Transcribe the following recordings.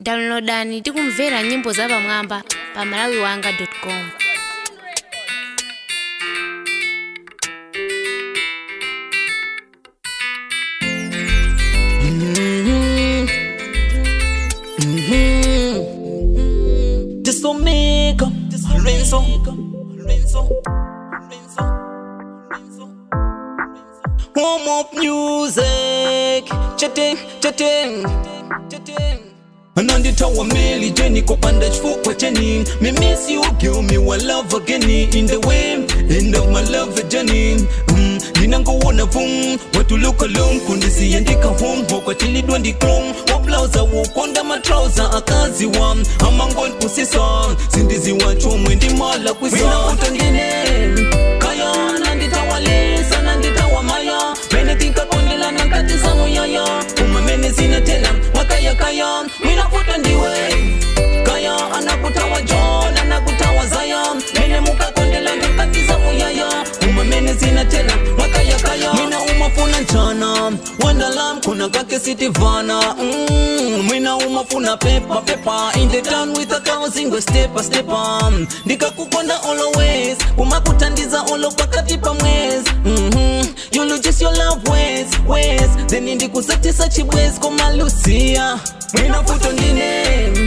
downloadani tikumvera nyimbo zapamwamba pa malawiwanga.com This Omega, Renzo, Renzo, Renzo, Home of music, chatting, chatting, chatting. ananditawa meli jeni kopanda chifukwa cheni me miss you give me one love again in the way end of my love journey mm, ndinangowona vum watuluka lum kundisiyendika home wakwatilidwa ndiklum wablauza wukonda matrauza akaziwa amangon pusisa sindiziwa chomwe ndimala kwisa utangine kaya nanditawalisa nanditawamaya menetikakondela nankati zamuyaya umamene zinatela wakayakaya minafuta ndiwe kaya anakutawa john anakutawa zaya mene mukakondela nankati zamuyaya umamene zinatela wakayakaya mina umafuna njana wandalam kuna kake sitivana mm, mina umafuna pepa pepa in the town with a thousand stepa stepa ndikakukonda always kumakutandiza olo pakati pa mwezi mm-hmm. you'll just your love ways ways then ndikusatisa chibwezi komalusia mina futo ndine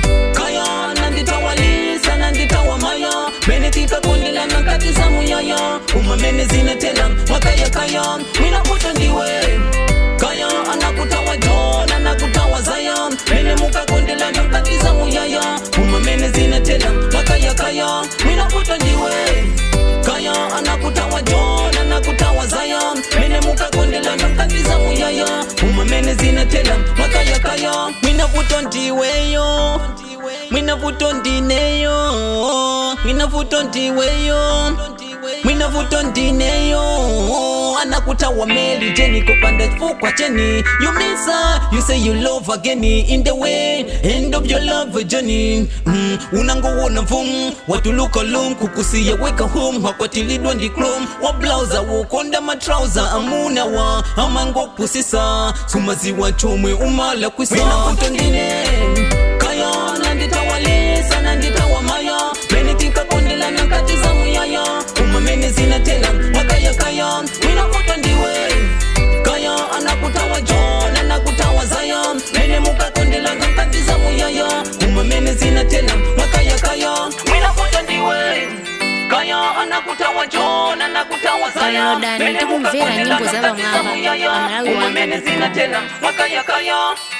kaya nanditawalisa nanditawamaya mene tikakundila nakati za muyaya umamene zinatela wakayakaya mina futo ndiwe kaya anakutawa john anakutawa zaya mene mukakondela nakati za muyaya umamene zinatela wakayakaya mina futo ndiwe kaya anakutawa john anakutawa zaya mene mukakondela nakati za muyaya umamene zinatela wakayakaya minavuto ndiweyo minavuto ndineyo minavuto ndiweyo minavuto ndineyo anakutawa meli jeni kopanda fukwa cheni you miss her you say you love again in the way end of your love journey mm, unangowona vum watuluka lum kukusiya weka home wakwatilidwa ndiklum wablauza wukonda matrauza amuna wa amangopusisa sumaziwa chomwe umala kwisa minavuto ndine kaya nanditawalisa nanditawamaya mene tikakondela nankati za muyaya umamene zinatela wakayakaya minavuto ndiwe kaya anakutawa john anakutawa zaya mene mukakondela nankati za muyaya umamene zinatela wakayakaya minavuto ndiwe kaya anakutawa john anakutawa zaya Downloadani mene tikumvera mukakondela nyimbo nankati za zapamwamba muyaya pa malawiwanga.com. umamene zinatela wakayakaya